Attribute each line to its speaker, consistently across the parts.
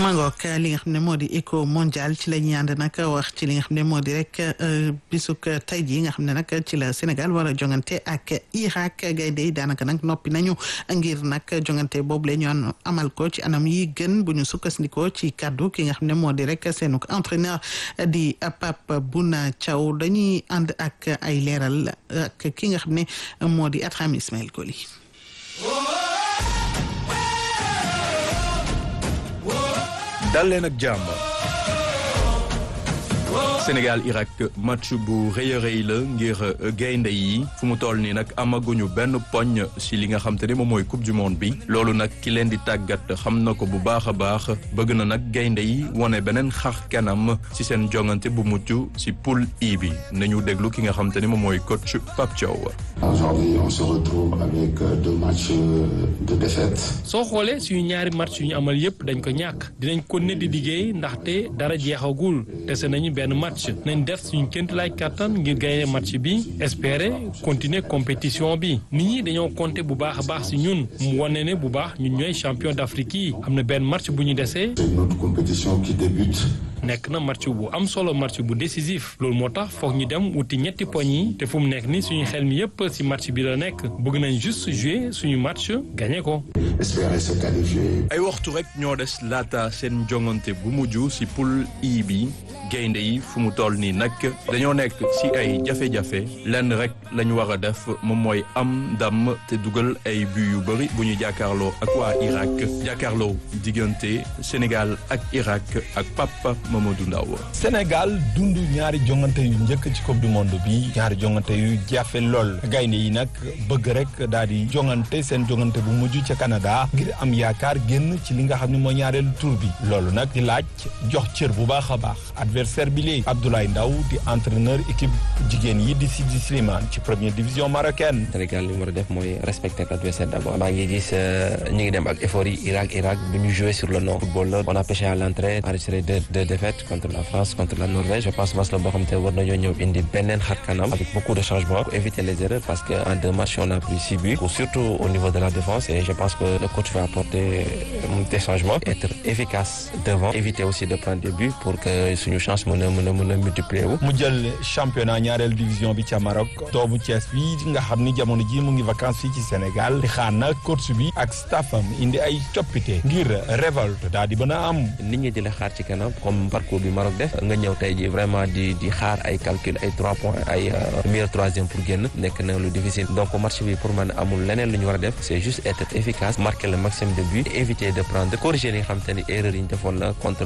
Speaker 1: mangook li nga xam ne moo di éco mondial ci la ñuy ànd nag wax ci li nga xam ne moo di rek bisuk tey jii nga xam ne nag ci la Sénégal war a jongante ak Irak gaynde yi daanaka nag noppi nañu ngir nag jongante boobu la ñu amal ko ci anam yi gën bu ñu sukkandikoo ci kaddu ki nga xam ne moo di rek seenu entraîneur di Pape Bouna Thiaw dañuy ànd ak ay leeral ak ki nga xam ne moo di Atraham Ismaël Koli.
Speaker 2: dal leen ak jàmm Sénégal Irak match bu rëy a rëy la ngir gaynde yi fu mu toll nii nag amaguñu benn poñ si li nga xam te ne moom mooy coupe du monde bi loolu nag ki leen di tàggat xam na ko bu baax a baax bëgg na nag gaynde yi wane beneen xar kanam si seen jongante bu mucc si poule I bi nañu déglu ki nga xam te ne moom mooy coach Pape Thiaw.
Speaker 3: Aujourd'hui on se retrouve avec deux matchs de défaite.
Speaker 4: soo xoolee suñu ñaari match yu ñu amal yépp dañ ko ñàkk dinañ ko ne di liggéey ndaxte dara jeexagul dese nañu benn match nañ def suñu ként lay kàttan ngir gagner match bi espérer continuer compétition bi nit ñi dañoo compter bu baax a baax si ñun mu wane ne bu baax ñun ñooy champion d'Afrique yi am na benn match bu ñu desee
Speaker 3: C'est notre compétition qui débute.
Speaker 4: nekk na match bu am solo match bu décisif loolu moo tax foog ñu dem wuti ñetti poñ yi te fu mu nekk ni suñu xel mi yépp ci match bi la nekk bëgg nañ juste jouer suñu match gagné ko.
Speaker 3: Espérer se qualifier.
Speaker 2: ay waxtu rek ñoo des laata seen jongante bu mujj si poule I bi gaynde yi fu mu toll nii nag dañoo nekk si ay jafe-jafe lenn rek la ñu war a def moom mooy am ndam te dugal ay but yu bëri bu ñu jàkkaarloo ak waa Irak jàkkaarloo diggante Sénégal ak Irak ak Papa Mamadou Ndaw
Speaker 5: Sénégal dund ñaari jongante yu njëkk ci coupe du monde bi ñaari jongante yu jafe lool gaynde yi nag bëgg rek daal di jongante seen jongante bu mujj ca Canada ngir am yaakaar génn ci li nga xam ne mooy ñaareelu tour bi loolu nag di laaj jox cër bu baax a baax adversaire bi léegi Abdoulaye Ndaw di entraîneur équipe jigéen yi di Sidi Slimane ci première division marocaine.
Speaker 6: Sénégal li mu war a def mooy respecter l'adversaire d'abord maa ngi gis ñu ngi dem ak effort yi Irak Irak bu ñu jouer sur le non football la on a pêché à l'entrée enregistré deux deux défaites contre la France contre la Norvège je pense match la boo xam te war nañoo ñëw indi beneen xar kanam avec beaucoup de changements pour éviter les erreurs parce que en deux matchs on a pris six buts surtout au niveau de la défense et je pense que le coach va apporter des changements être efficace devant éviter aussi de prendre des buts pour que suñu chance mën a mën a mën a multiplier wu.
Speaker 5: mu jël championnat ñaareel division bi ca Maroc doomu Thiès bi nga xam ni jamono ji mu ngi vacances fii ci Sénégal di xaar na coach bi ak staffam indi ay coppite ngir révolte daal di mën a am.
Speaker 6: nit ñi di la xaar ci kanam comme parcours bi Maroc def nga ñëw tey ji vraiment di di xaar ay calcul ay trois points ay meilleur troisième pour génn nekk na lu difficile donc match bi pour man amul leneen lu ñu war a def c'est juste être efficace marquer le maximum de buts éviter de prendre corriger li nga xam te ni erreur yi ñu defoon la contre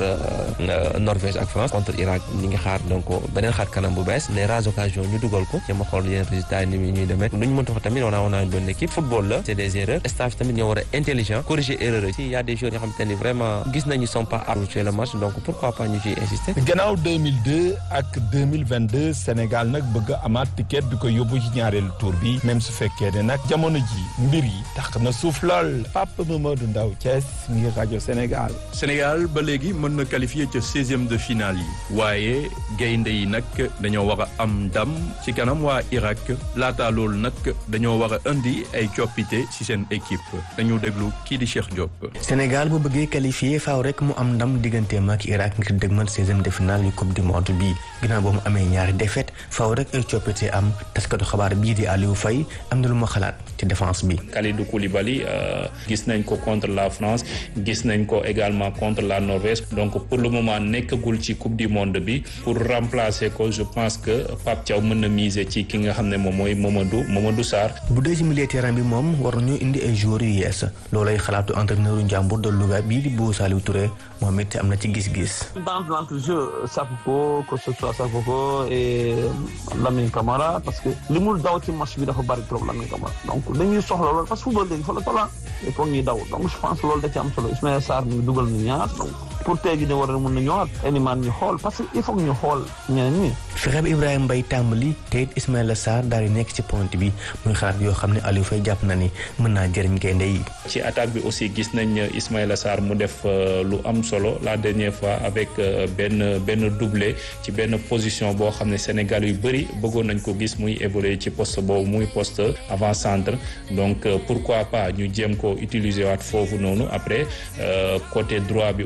Speaker 6: Norvège ak France contre Irak ñi ngi xaar donc beneen xaar kanam bu bees les rares occasions ñu dugal ko ci ma xool yeneen résultats yi ni ñuy demee lu ñu mënta wax tamit on a on a une bonne équipe football la c'est des erreurs staff tamit ñoo war a intelligent corriger erreur yi il y a des joueurs yoo xam te ni vraiment gis nañu sont pas habitués le match donc pourquoi pas ñu ciy insister
Speaker 5: gannaaw 2002 ak 2022 Sénégal nag bëgg a amaat ticket bi ko yóbbu ci ñaareelu tour bi même su fekkee ne nag jamono ji mbir yi tax na suuf lool Papa Mamadou Ndaw Thiès ngir rajo Sénégal.
Speaker 2: Sénégal ba léegi mën na qualifier ca seizième de finale yi waaye gaynde yi nag dañoo war a am ndam ci kanam waa Irak laata loolu nag dañoo war a indi ay coppite ci seen équipe dañu déglu kii di Cheikh Diop.
Speaker 7: Sénégal bu bëggee qualifié faaw rek mu am ndam digganteem ak Irak ngir dëgmal seizième de finale yu coupe du monde bi ginnaaw boo mu amee ñaari défaite faaw rek ay coppite am taskatu xabaar bii di Aliou Faye am na lu ma xalaat ci défense bi.
Speaker 8: Kalidou Koulibaly gis nañ ko contre la France gis nañ ko également contre la Norvège donc pour le moment nekkagul ci coupe du monde bi pour remplacer ko je pense que Pape Thiaw mën na miser ci ki nga xam ne moom mooy Mamadou Mamadou Sarr.
Speaker 7: bu dee ci milieu terrain bi moom war nañoo indi ay joueurs yu yees loolay xalaatu entraîneur njàmbur de Louga bii di Bou Saliou Touré moom it am na ci gis-gis.
Speaker 9: dans l'entrejeu Sakho que ce soit Sakho et Lamine Camara parce que li mu daw ci match bi dafa bari trop Lamine Camara donc dañuy soxla loolu parce que football léegi fa la tola il faut ñuy daw donc je pense loolu da ci am solo Ismaïla Sarr mi dugal na ñaar donc pour tey jii ne war na mën na ñëwaat Elimane ñu xool parce que il faut que ñu xool ñeneen ñi.
Speaker 7: fexe bi Ibrahima Mbaye tàmbali te it Ismaïla Sarr daal di nekk ci point bi muy xalaat yoo xam ne Aliou Faye jàpp na ni mën naa jëriñ gaynde yi.
Speaker 8: ci attaque bi aussi gis nañ Ismaïla Sarr mu def lu am solo la dernière fois avec benn benn doublé ci benn position boo xam ne Sénégal yu bëri bëggoon nañ ko gis muy évoluer ci poste boobu muy poste avant centre donc pourquoi pas ñu jéem ko utiliser waat foofu noonu après côté droit bi aussi ñu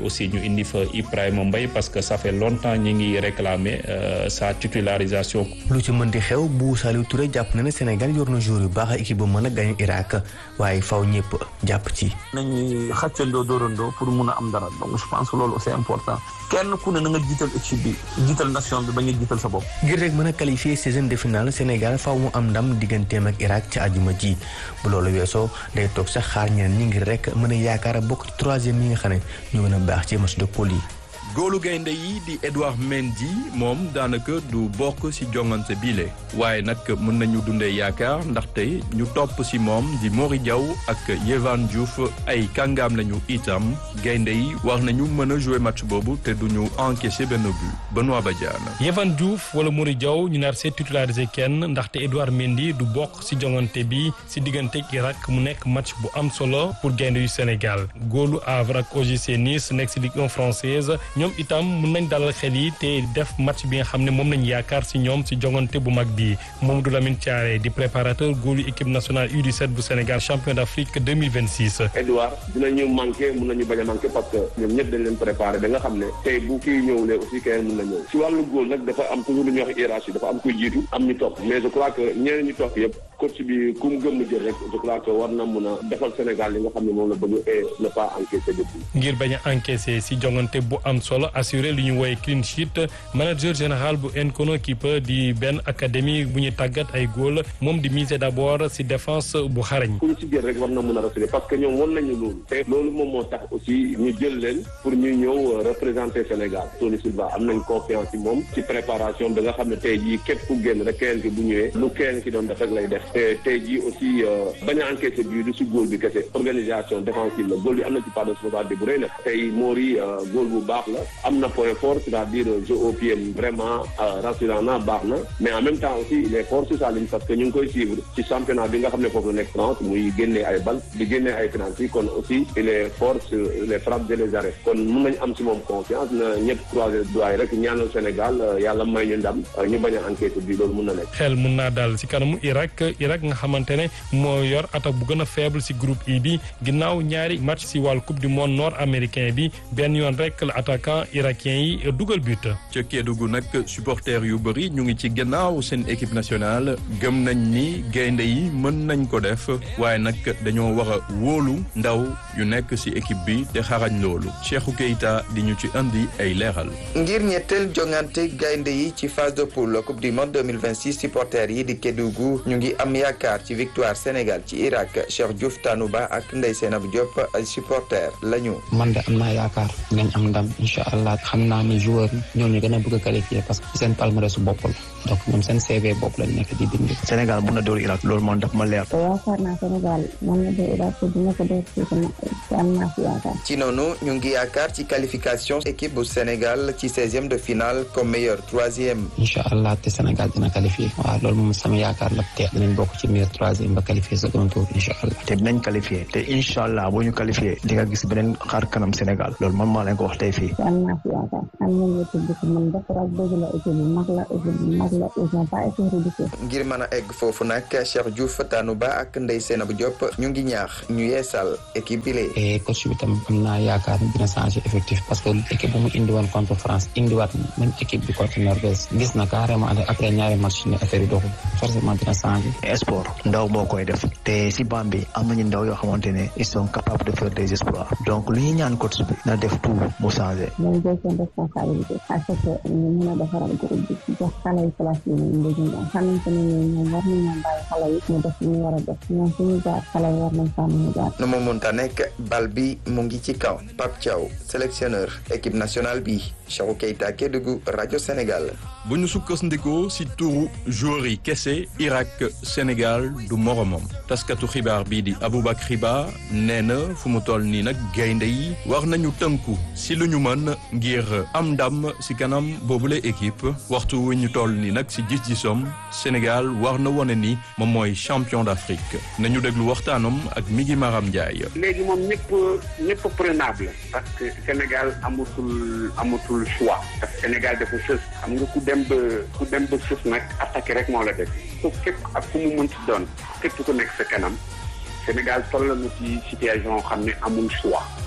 Speaker 8: indi fa Ibrahima Mbaye parce que ça fait longtemps ñi ngi réclamer sa titularisation.
Speaker 7: lu ci mën di xew bu Saliou Touré jàpp na ne Sénégal yor na jour yu baax équipe bu mën a gagné Irak waaye faw ñëpp jàpp ci.
Speaker 9: nañuy xàccandoo dóorandoo pour mun a am dara donc je pense que loolu c'est important kenn ku ne na nga jiital équipe bi jiital nation bi ba nga jiital sa bopp.
Speaker 7: ngir rek mën a qualifier seizième de finale Sénégal faw mu am ndam digganteem ak Irak ci àjjuma ji bu loolu weesoo day toog sax xaar ñeneen ñi ngir rek mën a yaakaar a bokk ci troisième yi nga xam ne ñu gën a baax ci match de poule yi.
Speaker 2: góolu gaynde yi di Edouard Mendy moom daanaka du bokk ci jongante bile waaye nag mën nañu dundee yaakaar ndaxte ñu topp ci moom di Mori Diaw ak Yehvan Diouf ay kàngaam lañu itam gaynde yi war nañu mën a jouer match boobu te duñu encaisser benn but Benoît Badiane.
Speaker 4: Yehvan Diouf wala Mori Diaw ñu nar see titularisé kenn ndaxte Edouard Mendy du bokk ci jongante bi ci diggante Irak mu nekk match bu am solo pour gaynde yu Sénégal góolu Havre ak OGC Nice nekk ci Ligue 1 française. ñoom itam mën nañ dalal xel yi te def match bi nga xam ne moom nañ yaakaar ci ñoom ci jongante bu mag bi Mamadou Lamine Thiaré di préparateur góolu équipe nationale U17 bu Sénégal champion d'Afrique 2026.
Speaker 10: Edouard dinañu manqué mën nañu bañ a manqué parce que ñoom ñëpp dañ leen préparé ba nga xam ne tey bu kii ñëwlee aussi keneen mën na ñëw ci wàllu góol nag dafa am toujours lu ñuy wax hiérarchie dafa am kuy jiitu am ñu topp mais je crois que ñeneen ñu topp yëpp coach bi ku mu gëm mu jël rek je crois que war na mën a defal Sénégal li nga xam ne moom la bëgg et ne pas encaisser depuis.
Speaker 4: ngir bañ a encaisser ci jongante bu am solo assuré lu ñu woowee clean sheet manager général bu Nkono Keeper di benn académie bu ñu tàggat ay góol moom di miser d'abord ci défense bu xarañ.
Speaker 10: ku ñu ci jël rek war na mën a rassurer parce que ñoom won nañu loolu te loolu moom moo tax aussi ñu jël leen pour ñu ñëw représenter Sénégal Tony Silva am nañ confiance ci moom ci préparation bi nga xam ne tey jii képp ku génn rek keneen ki bu ñëwee lu keneen ki doon def rek lay def te tey jii aussi bañ a encaisser bi du ci góol bi kese organisation défensive la góol bi am na ci part de responsabilité bu rëy nag tey Mori góol bu baax la am na point fort c'est-à-dire jeu au pied vraiment rassurant na baax na mais en même temps aussi il est fort sur sa ligne parce que ñu ngi koy suivre ci championnat bi nga xam ne foofu la nekk France muy génnee ay bal di génnee ay penalty kon aussi il est fort sur les frappes et les arrêts kon mun nañu am ci moom confiance na ñëpp croiser doigts rek ñaanal Sénégal yàlla may ñu ndam ñu bañ a enquête bi loolu mun na nekk.
Speaker 4: xel mun naa daal ci kanamu Irak Irak nga xamante ne moo yor attaque bu gën a faible ci groupe I bi ginnaaw ñaari match ci wàllu coupe du monde nord américain bi benn yoon rek la attaquant irakien yi dugal but.
Speaker 2: ca Kédougou nag supporters yu bëri ñu ngi ci gannaaw seen équipe nationale gëm nañ ni gaynde yi mën nañ ko def waaye nag dañoo war a wóolu ndaw yu nekk ci équipe bi te xarañ loolu Cheikhou Keita di ñu ci indi ay leeral.
Speaker 11: ngir ñetteel jongante gaynde yi ci phase de poule coupe du monde 2026 supporters yi di Kédougou ñu ngi am yaakaar ci victoire Sénégal ci Irak Cheikh Diouf Tanouba ak Ndeye Seynabou Diop ay supporters lañu.
Speaker 12: man de am naa yaakaar nañ am ndam incha allah xam naa ni joueur ñoo ñu gën a bëgg a qualifier parce que seen palmarès su bopp la donc ñoom seen CV bopp lañ nekk di bind.
Speaker 13: Sénégal mun na dóor Irak loolu moom daf ma leer.
Speaker 14: yaakaar naa Sénégal mën na dóor Irak te dina ko dóor ci am naa fi yaakaar.
Speaker 11: ci noonu ñu ngi yaakaar ci qualification équipe bu Sénégal ci seizième de finale comme meilleur troisième.
Speaker 12: incha allah te Sénégal dina qualifier waaw loolu moom sama yaakaar la te dinañ bokk ci meilleur troisième ba qualifier second tour incha allah.
Speaker 13: te dinañ qualifier te incha allah boo ñu qualifier di nga gis beneen xaar kanam Sénégal loolu man maa leen ko wax tey fii.
Speaker 14: am naa fi yaakaar am nañu équipe bi mën def rek dëgg la équipe bi mag la équipe bi mag la ils n'ont pas été ridicules.
Speaker 11: ngir mën a egg foofu nag Cheikh Diouf Tanouba ak Ndeye Seynabou Diop ñu ngi ñaax ñu yeesal équipe bi lee.
Speaker 12: et coach bi tam am naa yaakaar ni dina changer effectif parce que équipe bu mu indi woon contre France indiwaat même équipe bi contre Norvège gis na carrément après ñaari match ne affaire yi doxul forcément dina changer.
Speaker 13: sport ndaw moo koy def te si bam bi am nañu ndaw yoo xamante ne ils sont capables de faire des exploits donc lu ñuy ñaan coach bi na def tout mu changer.
Speaker 14: nañ jël seen responsabilité parce que ñu mën a defaral groupe bi jox xale yi place yi ñu ngi ñoom xamante ne ñoom war nañoo bàyyi xale yi ñu def ñu war a def ñoom suñu jaar xale yi war nañ faa mën a jaar.
Speaker 11: nu mu munta nekk bal bi mu ngi ci kaw Pape Thiaw sélectionneur équipe nationale bi Cheikhou Keita Kédougou rajo Sénégal.
Speaker 2: bu ñu sukkandikoo ci turu joueur yi kese Irak Sénégal du moromam taskatu xibaar bii di Aboubacry Ba nee na fu mu toll nii nag gaynde yi war nañu tënku ci lu ñu mën ngir am ndam ci kanam boobule équipe waxtu wu ñu toll nii nag ci gis-gisom Sénégal war na wone ni moom mooy champion d'Afrique nañu déglu waxtaanam ak Migi Maram Ndiaye.
Speaker 15: léegi moom ñëpp ñëpp prenable parce que Sénégal amatul amatul choix parce que Sénégal dafa sës xam nga ku dem ba ku dem ba sës nag attaqué rek moo la def ko képp ak ku mu mënti doon képp ku nekk sa kanam Sénégal toll na ci situation xam ne amul choix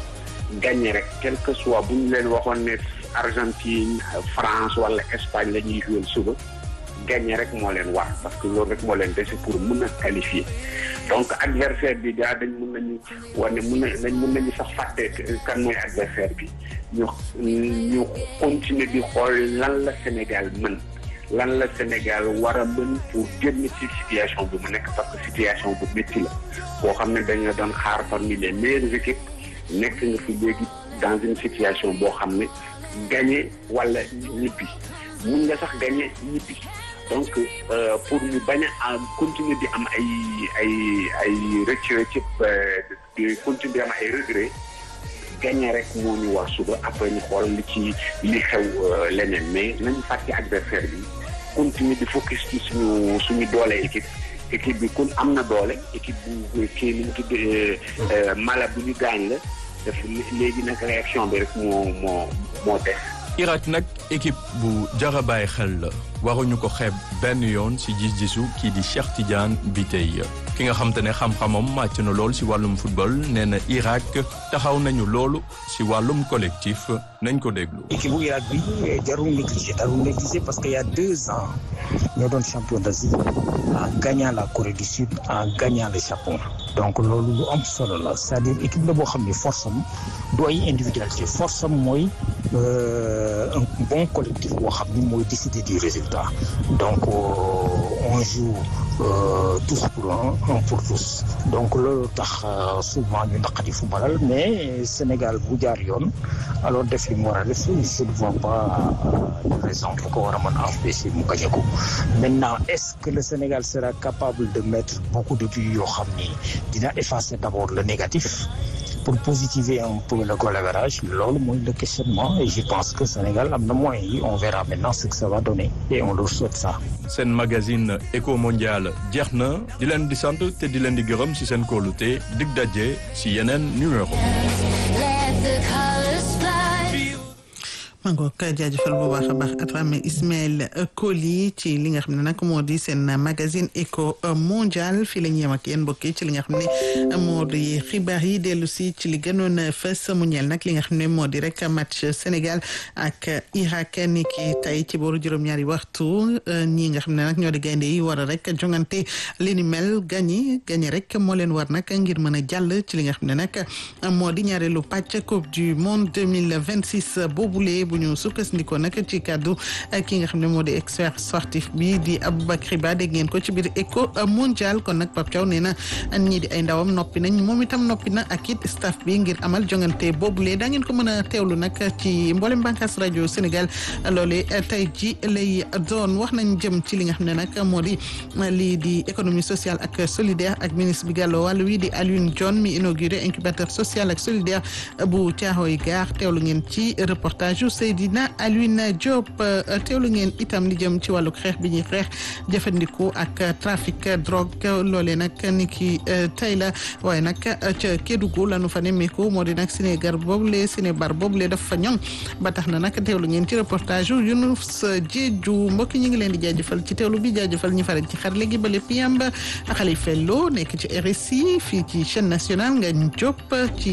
Speaker 15: gagné rek quel que soit bu ñu leen waxoon ne Argentine France wala Espagne la ñuy jouer suba gagné rek moo leen war parce que loolu rek moo leen dese pour mën a qualifier donc adversaire bi daa dañ mun nañu wane mun na dañ mun nañu sax fàtte kan mooy adversaire bi ñu ñu continuer di xool lan la Sénégal mën lan la Sénégal war a mën pour génn ci situation bi mu nekk parce que situation bu métti la boo xam ne dañu doon xaar parmi les meilleures équipes nekk nga fi léegi dans une situation boo xam ne gagné wala ñibbi mun nga sax gagné ñibbi donc pour ñu bañ a am continuer di am ay ay ay rëcc rëcc di continuer di am ay regret gagné rek moo ñu war suba après ñu xool li ci li xew leneen mais nañu fàtte adversaire bi continuer di focus ci suñu suñu doole équipe équipe bi kun am na doole équipe bu kii ni mu tudd mala bu ñu gaañ la daf léegi nag réaction bi rek moo moo moo def
Speaker 2: Irak nag équipe bu jara bàyyi xel la waruñu ko xeeb benn yoon ci gis-gisu kii di Cheikh Tidiane Bitèye ki nga xam te ne xam-xamam màcc na lool ci wàllum football nee na Irak taxaw nañu loolu ci wàllum collectif nañ ko déglu.
Speaker 16: équipe bu Irak bi jarul négliger jarul négliger parce que y a deux ans ñoo doon champion d'Asie en gagnant la Corée du Sud en gagnant le Japon donc loolu lu am solo la c'est-à-dire équipe la boo xam ne force am du ay individualité force am mooy un bon collectif boo xam ni mooy décider du résultat donc on joue tous pour un un pour tous donc loolu tax souvent ñu naqadi footballal mais Sénégal bu jaar yoon alors def li mu war a def je ne vois pas de raison bu ko war a mën a empêcher mu gañe ko maintenant est-ce que le Sénégal sera capable de mettre beaucoup de buts yoo xam ni dina effacer d'abord le négatif pour positiver un peu le goal average loolu mooy le questionnement et je pense que Sénégal am na moyens yi on verra maintenant ce que ça va donner et on leur souhaite ça.
Speaker 2: seen magazine Eco Mondial jeex na di leen di sant te di leen di gërëm ci seen kóolute dig daje ci yeneen numéro.
Speaker 1: mangook jaajëfal bu baax a baax Atrame Ismaël Koli ci li nga xam ne nag moo di seen magazine Eco Mondial fii la ñu yem ak yéen mbokk yi ci li nga xam ne moo di xibaar yi dellu si ci li gënoon fës mu ñeel nag li nga xam ne moo di rek match Sénégal ak Irak ni ki tey ci booru juróom-ñaari waxtu ñi nga xam ne nag ñoo di gaynde yi war a rek jongante li ni mel gañi gañi rek moo leen war nag ngir mën a jàll ci li nga xam ne nag moo di ñaareelu pàcc coupe du monde 2026 boobule bu ñu sukkandikoo nag ci kàddu ki nga xam ne moo di expert sportif bi di Aboubacry Ba dégg ngeen ko ci biir Eco Mondial kon nag Pape Thiaw nee na ñii di ay ndawam noppi nañ moom itam noppi na ak it staff bi ngir amal jongante boobule daa ngeen ko mën a teewlu nag ci mboolem bànqaas rajo Sénégal loole tey ji lay doon wax nañ jëm ci li nga xam ne nag moo di lii di économie sociale ak solidaire ak ministre bi gàlloo wàll wi di Alioune John mi inauguré incubateur social ak solidaire bu Thiaroye Gare teewlu ngeen ci reportage Seydina Alioune Diop teewlu ngeen itam li jëm ci wàllu xeex bi ñuy xeex jëfandiku ak trafic drogue loolee nag ni ki tey la waaye nag ca Kédougou lanu fa nemmeeku moo di nag Sénégal boobule Sénébar boobule daf fa ñoŋ ba tax na nag teewlu ngeen ci reportage yu Younous Diedhiou mbokk ñi ngi leen di jaajëfal ci teewlu bi jaajëfal ñi faral ci xar léegi ba lépp yamba Khalifa Lo nekk ci RSI fii ci chaîne nationale nga Diop ci